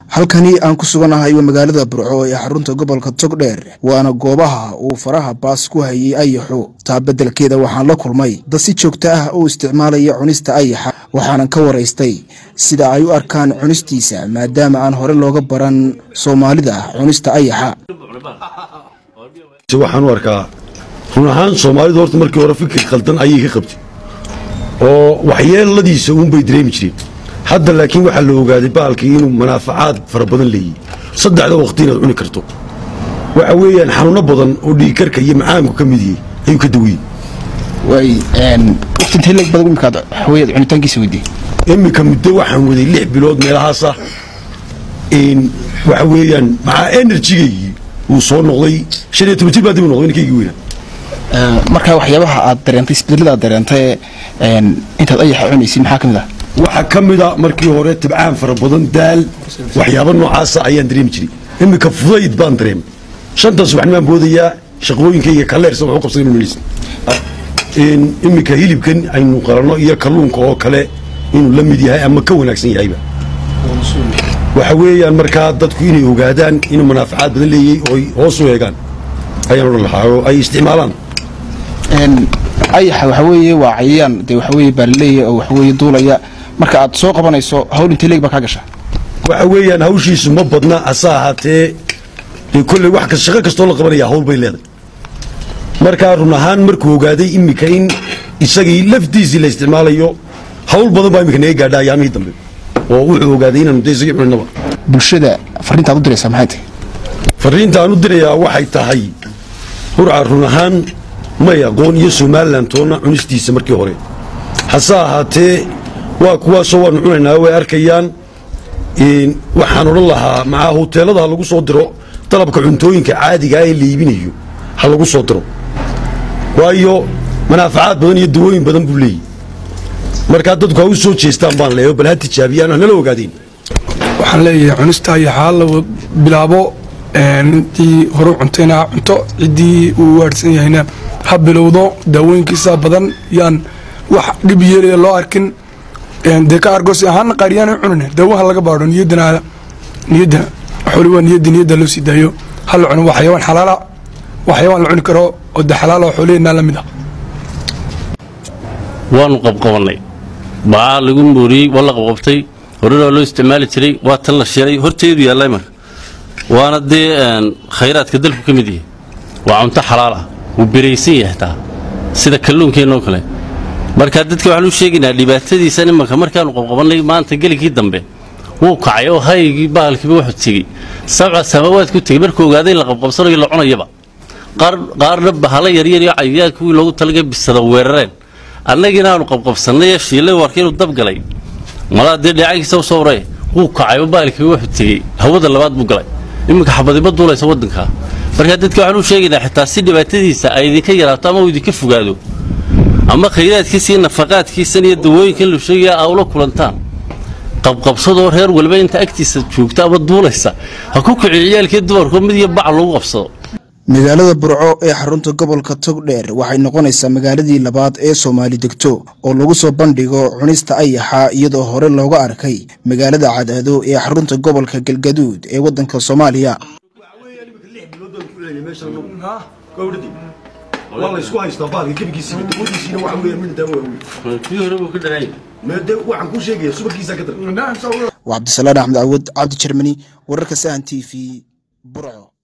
halkani aan ku suganahay waa magaalada burco ee xarunta gobolka togdheer waana goobaha uu faraha baas ku hayay ayaxu taa beddelkeeda waxaan la kulmay dad si joogto ah u isticmaalaya cunista ayaxa waxaanan ka waraystay sida ay u arkaan cunistiisa maadaama aan hore looga baran soomaalida cunista ayaxa waxaan u arkaa run ahaan soomaalidu horta markii hore fikir khaldan ayay ka qabtay oo waxyeeladiisa uunbay dareemi jireen hadda laakiin waxaa la ogaaday baalkii inuu manaafacaad fara badan leeyahy saddexda waqti inaad cuni karto waxa weeyaan xanuuno badan oo dhiigkarka iyo macaamku ka mid yahay ayuu ka dawiyey cunitaankiisa weydiye iminka muddo waxaan waday lix bilood meelahaasa waxa weeyaan maxaa enerjigaygii uu soo noqday shan iyo toban jir baa dib u noqday ninkaygii weynaa markaa waxyaabaha aad dareentay isbedelada aad dareentay intaad ayaxa cunaysid maxaa ka mid ah waxaa ka mida markii hore tibcaan fara badan daal waxyaaba noocaasa ayaan dareemi jiray iminka fudayd baan dareemay shanta subaxnimaan boodayaa shaqooyinkayga kaleersa wax u qabsaday mamaysa iminka hilibkan aynu qalanno iyo kalluunka oo kale inuu la mid yahay ama ka wanaagsan yahayba waxa weeyaan markaa dadku inay ogaadaan inuu manaafacaad badan leeyay oo hoos u eegaan ayaan odhan lahaa oo ay isticmaalaan ayaxa waxa weeye waa cayayaan dee waxa weeye baalaleeya oo waxa weeye duulaya marka aad soo qabanayso hawl intee leeg baa kaa gasha waxa weeyaan hawshiisu ma badna hase ahaatee dee kolley wax kas shaqo kastoo la qabanaya hawl bay leedahay markaa run ahaan markuu ogaaday iminka in isagii laftiisii la isticmaalayo hawl badan baa iminka naga gaadha ayaamihii dambe oo wuxuu ogaaday inaanu de isagii cuninaba bulshada fariintaad u diraysaa maxay tahay fariinta aan u dirayaa waxay tahay hurca run ahaan may aqoon iyo somalilan toonna cunistiisa markii hore hase ahaatee waa kuwaasoo waanu cunaynaa way arkayaan waxaan odhan lahaa macaa hoteelada ha lagu soo diro dalabka cuntooyinka caadigaa ee la iibinayo ha lagu soo diro waayo manaafacaad badan iyo dawooyin badan buu leeyahy markaa dadku ha u soo jeestaan baan leeyo bal ha tijaabiyaan hanala ogaadeen waxaan leeyahay cunista ayaxaa la bilaabo intii hore cuntayna cunto ciddii uu waadhsan yahayna ha bilowdo daawooyinkiisa badan yaan wax dhib yeelaya loo arkin dee ka argoosi ahaana qaariyaan cunin daawaha laga baadho niyadana niyadda xooli waa niyadda niyadda loo sii daayo ha la cuno waa xayawaan xalaala waa xayawaan la cuni karo oo de xalaala oo xooliheenaa la mid ah waanu qabqabannay bacaa lagu mooriyey waa la qabqabtay horena waa loo isticmaali jiray waa tan la shiray horteedu yaalla imanka waana dee khayraadka dalku ka mid yahay waa cunto xalaal ah wuu beraysan yahay taa sida kalluunkeennoo kale marka dadka waxaan u sheegaynaa dhibaatadiisan imanka markaanu qabqabannay maanta gelikii dambe wuu kacay oo haygii bahalkiiba wuxuu tegey sabca samaawaad ku tegey markuu ogaaday la qabqabsanayo la cunayaba qaarna bahala yaryar iyo cayayaan kuwii loogu talagay bisada weerareen annagiina aanu qabqabsannay ee shiillay warka inuu dabgalay malaa dee dheecankiisa u soo waree wuu kacay oo bahalkiiba wuxuu tegey hawada labaad buu galay iminka xabadiba duulaysa waddanka markaa dadka waxaan u sheegaynaa xitaa si dhibaatadiisa ay idinka yaraato ama uu idinka fogaado ama khayraadkiisa iyo nafaqaadkiisan iyo dawooyinkan lu sheegaya aa ula kulantaan qabqabsadoo reer waliba inta agtiisa joogta ama duulaysa ha ku kiciyo ciyaalkii dumarku mid iyo bac lagu qabsado magaalada burco ee xarunta gobolka togdheer waxay noqonaysaa magaaladii labaad ee soomaali degto oo lagu soo bandhigo cunista ayaxa iyadoo hore looga arkay magaalada cadaado ee xarunta gobolka galgaduud ee waddanka soomaaliya waa la isku haystaa baalka gebigiisiiba dawadiisiina waxa weeyaan midna daawo waaweyn kii hore buu ka dhanay meede waxaan kuu sheegaya subarkiisaa ka daran waa cabdisalaan axmed cawad cabdi jermani wararka sahan t v burco